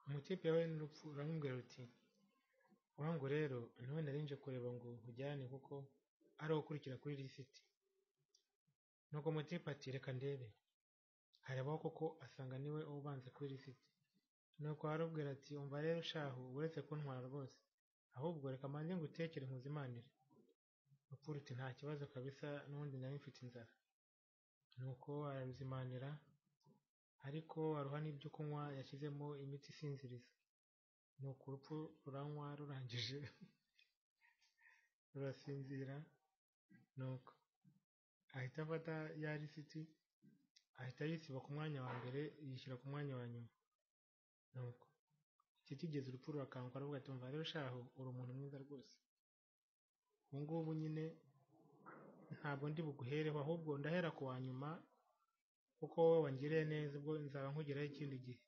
amakipe yahuye n'urupfu uramubwira uti ''Wa ngo rero ntawe nari nje kureba ngo nkujyane kuko ari wowe ukurikira kuri lisiti'' Nuko Mutepa ati ''Reka ndebe'' harebaho koko asanga niwe ubanza kuri lisiti nuko arabwira ati ''Umva rero shahu uretse kuntwara rwose ahubwo reka mbanze ngutekere nkuzimanire'' Rupfu ruti ''Nta kibazo kabisa n'ubundi nari mfite inzara'' Nuko araruzimanira ariko aruha n'ibyo kunywa yashyizemo imiti isinziriza nuko urupfu ruranywa rurangije rurasinzira nuko ahita afata ya lisiti ahita yisiba ku mwanya wa mbere yishyira ku mwanya wa nyuma nuko kitigeze urupfu rurakanguka aravuga ati umva rero shahu uri umuntu mwiza rwose ubu ngubu nyine ntabwo ndi buguhereho ahubwo ndahera ku wa nyuma kuko wowe wangiriye neza ubwo nzaba nkugeraho ikindi gihe